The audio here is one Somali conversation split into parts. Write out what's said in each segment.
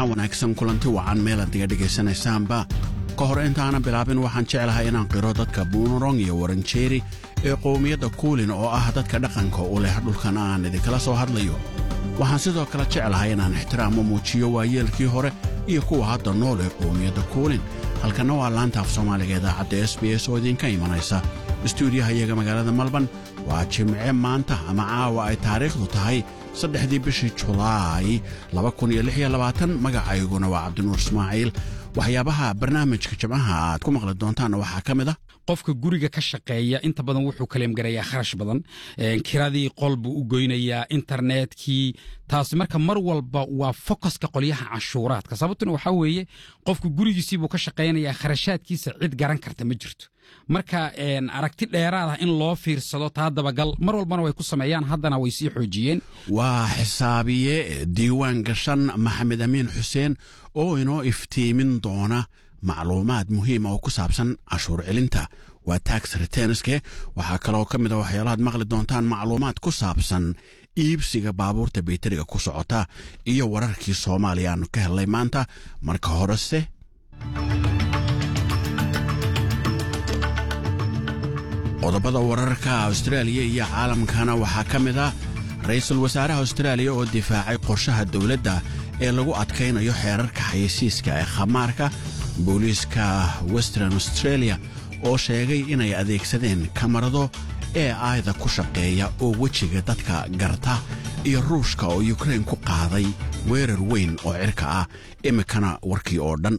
jimco wanaagsan kulanti wacan meelaad diga dhegaysanaysaanba ka hor intaanan bilaabin waxaan jeclahay inaan qiro dadka buunurong iyo waranjeeri ee qowmiyadda kuulin oo ah dadka dhaqanka u leh dhulkan aan idinkala soo hadlayo waxaan sidoo kale jeclahay inaan ixtiraamo muujiyo waayeelkii hore iyo kuwa hadda nool ee qowmiyadda kuulin halkanna waa laanta af soomaaliga idaacadda s b s oo idinka imanaysa istuudiyaha iyaga magaalada malban waa jimce maanta ama caawa ay taariikhdu tahay saddexdii bishii julaay magacayguna waa cabdinuur ismaaciil waxyaabaha barnaamijka jimcaha aad ku maqli doontaanna waxaa ka mid ah qofka guriga ka shaqeeya inta badan wuxuu kaleemgarayaa kharash badan kiradii qol buu u goynayaa internetkii taasi marka mar walba waa fokoska qolyaha canshuuraadka sababtuna waxaa weeye qofku gurigiisiibuu ka shaqaynayaa kharashaadkiisa cid garan karta ma jirto marka aragti dheeraad ah in loo fiirsado taa dabagal mar walbana way ku sameeyaan haddana way sii xoojiyeen waa xisaabiye diiwaan gashan maxamed amiin xuseen oo inoo iftiimin doona macluumaad muhiima oo ku saabsan cashuur celinta waa tax retenske waxaa kaloo ka mid a waxyaalahaad maqli doontaan macluumaad ku saabsan iibsiga baabuurta bayteriga ku socota iyo wararkii soomaaliya aanu ka hellay maanta marka horese qodobada wararka austraaliya iyo caalamkana waxaa ka mid ah ra-iisul wasaaraha austraaliya oo difaacay qorshaha dowladda ee lagu adkaynayo xeerarka xayeysiiska ee khamaarka booliiska western australia oo sheegay inay adeegsadeen kamarado ee aayda ku shaqeeya oo wejiga dadka garta iyo ruushka oo yukrain ku qaaday weerar weyn oo cirka ah iminkana warkii oo dhan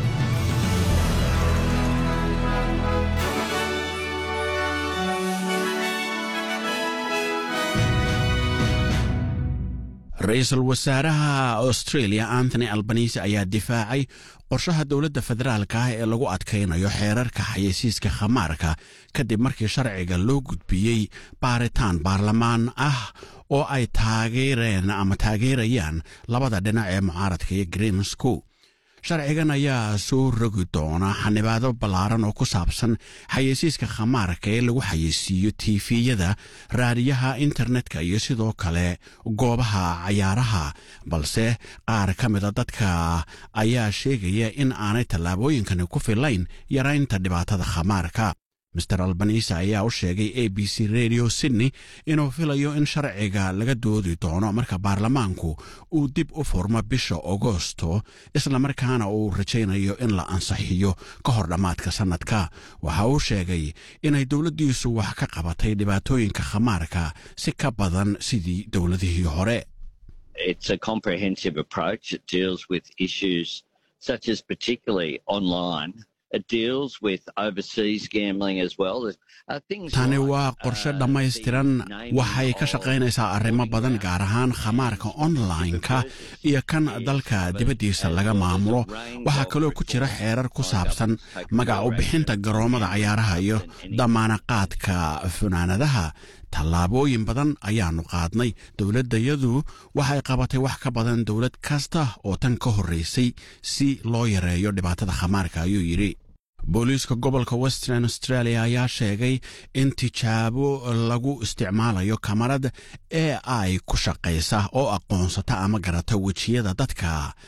ra-iisul wasaaraha australia antony albanise ayaa difaacay qorshaha dowladda federaalka ah ee lagu adkaynayo xeerarka xayeysiiska khamaarka kadib markii sharciga loo gudbiyey baaritaan baarlamaan ah oo ay taageereen ama taageerayaan labada dhinac ee mucaaradka iyo green school sharcigan ayaa soo rogi doona xanibaado ballaaran oo ku saabsan xayeysiiska khamaarka ee lagu xayeysiiyo tiifiyada raadiyaha internetka iyo sidoo kale goobaha cayaaraha balse qaar ka mida dadka ayaa sheegaya in aanay tallaabooyinkani ku filayn yaraynta dhibaatada khamaarka master albanise ayaa u sheegay a b c radio sydney inuu filayo in sharciga laga doodi doono marka baarlamaanku uu dib u furmo bisha agosto islamarkaana uu rajaynayo in la ansixiyo ka hor dhammaadka sannadka waxa uu sheegay inay dowladdiisu wax ka qabatay dhibaatooyinka khamaarka si ka badan sidii dowladihii hore tani waa qorshe dhammaystiran waxay ka shaqaynaysaa arrimo badan gaar ahaan khamaarka online-ka iyo kan dalka dibaddiisa laga maamulo waxaa kaloo ku jira xeerar ku saabsan magac u bixinta garoommada cayaaraha iyo damaanaqaadka funaanadaha tallaabooyin badan ayaannu qaadnay dowladdayadu waxay qabatay wax ka badan dowlad kasta oo tan ka horraysay si loo yareeyo dhibaatada khamaarka ayuu yidhi booliiska gobolka western australia ayaa sheegay in tijaabo lagu isticmaalayo kamarad ee ay ku shaqaysa oo aqoonsata ama garata wejiyada dadka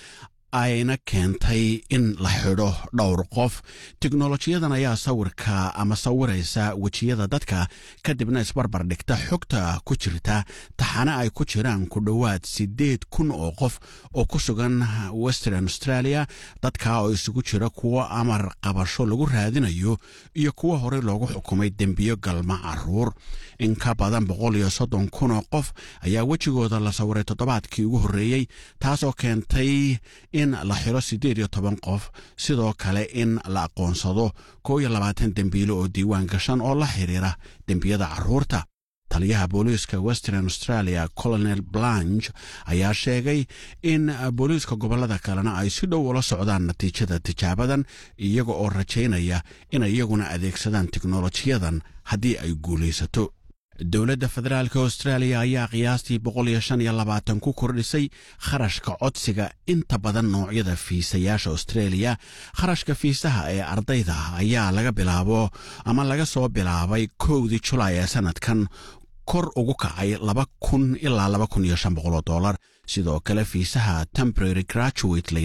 ayna keentay in la xidho dhowr qof teknolojiyadan ayaa sawirka ama sawiraysa wejiyada dadka kadibna isbarbar dhigta xogta ku jirta taxane ay ku jiraan ku dhowaad siddeed kun oo qof oo ku sugan western australia dadka oo isugu jira kuwo amar qabasho lagu raadinayo iyo kuwo horey loogu xukumay dembiyo galma caruur in ka badan boqol iyo soddon kun oo qof ayaa wejigooda la sawiray toddobaadkii ugu horreeyey taasoo keentay in la xiro siddeed iyo toban qof sidoo kale in la aqoonsado koo iyo labaatan dembiilo oo diiwaan gashan oo la xidhiira dembiyada carruurta taliyaha booliiska western australia colonel blanch ayaa sheegay in booliiska gobollada kalena ay si dhow ula socdaan natiijada tijaabadan iyaga oo rajaynaya inay iyaguna adeegsadaan teknolojiyadan haddii ay guulaysato dowladda federaalk austraaliya ayaa qiyaastii boqol iyo shan iyo labaatan ku kordhisay kharashka codsiga inta badan noocyada fiisayaasha australia kharashka fiisaha ee ardayda ayaa laga bilaabo ama laga soo bilaabay kowdii julaay ee sanadkan kor ugu kacay laba kun ilaa laba kun iyo shan boqoloo dollar sidoo kale fiisaha temporary graduate